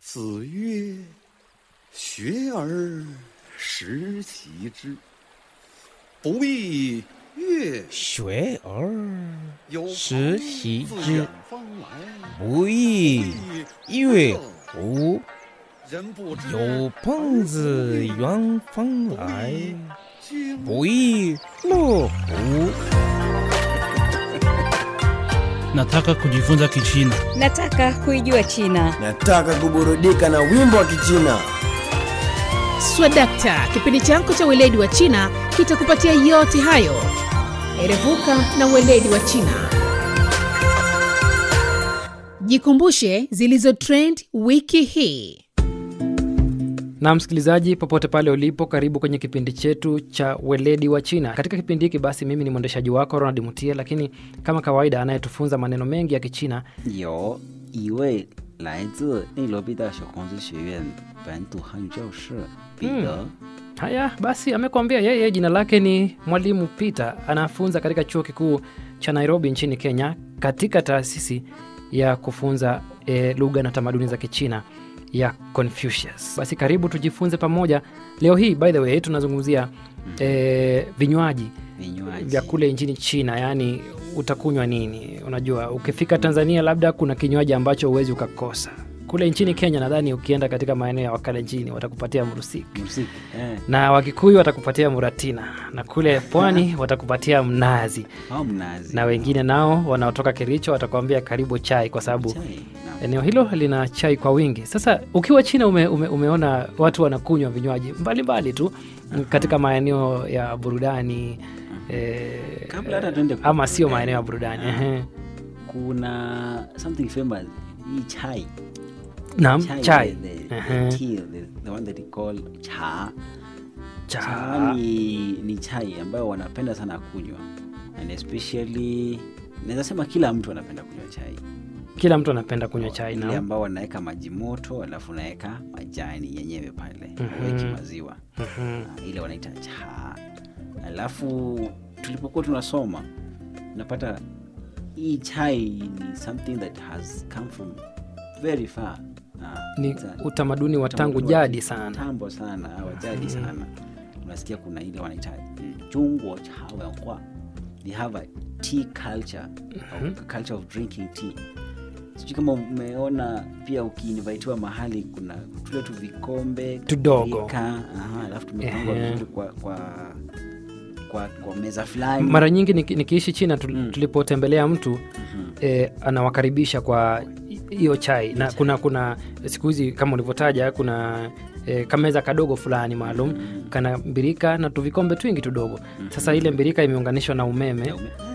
子曰：“学而时习之，不亦乐学而有朋时习自之远方来， 不亦乐乎？ 人不知有朋自远方来， 经不亦乐乎？ Nataka kujifunza Kichina. Nataka kuijua China. Nataka kuburudika na wimbo wa Kichina. Swadakta, kipindi chako cha weledi wa China kitakupatia yote hayo. Erevuka na weledi wa China. Jikumbushe zilizo trend wiki hii. na msikilizaji popote pale ulipo karibu kwenye kipindi chetu cha weledi wa china katika kipindi hiki basi mimi ni mwendeshaji wako ronald mutie lakini kama kawaida anayetufunza maneno mengi ya kichina 有一位来自内罗毕大学孔子学院本土汉语教师彼得， haya basi amekwambia yeye jina lake ni mwalimu peter anafunza katika chuo kikuu cha nairobi nchini kenya katika taasisi ya kufunza e, lugha na tamaduni za kichina ya confucius basi karibu tujifunze pamoja leo hii by the way tunazungumzia e, vinywaji vinywaji vya kule nchini china yaani utakunywa nini unajua ukifika tanzania labda kuna kinywaji ambacho huwezi ukakosa kule nchini kenya nadhani ukienda katika maeneo ya wakalenjini watakupatia mrusiki muziki eh, na wakikuyu watakupatia muratina na kule pwani watakupatia mnazi au mnazi na wengine nao wanaotoka kericho watakuambia karibu chai kwa sababu chai na eneo hilo lina chai kwa wingi sasa ukiwa china ume, ume, umeona watu wanakunywa vinywaji mbalimbali tu katika maeneo ya burudani eh, kabla hata tuende ku- ama sio eh, maeneo ya burudani ehe. kuna something famous hii chai naam chai the, the, Ehe. the tea the, the one that they call cha cha cha ni, ni chai ambayo wanapenda sana kunywa and especially naweza sema kila mtu anapenda kunywa chai kila mtu anapenda kunywa chai ile naam ambao wanaweka maji moto alafu unaweka majani yenyewe pale Mhm. weki maziwa Mhm. Ah, ile wanaita cha alafu tulipokuwa tunasoma unapata hii chai ni something that has come from very far Ah, ni it's a- utamaduni wa tangu utamaduni wa jadi sana tambo sana wa jadi sana unasikia kuna ile wanaita chungwa cha wenhua they have a tea culture a culture of drinking tea sijui kama umeona pia ukiinvitiwa mahali kuna tule tu vikombe Tudogo. birika, aha, alafu tumepangwa Ehe. vizuri kwa, kwa, kwa, kwa meza fulani mara nyingi niki- nikiishi china tu, Mm. tulipotembelea mtu Mhm. eh, anawakaribisha kwa hiyo chai na kuna kuna siku hizi kama ulivyotaja kuna eh, kameza kadogo fulani maalum kana mbirika na tuvikombe twingi tudogo sasa ile mbirika imeunganishwa na umeme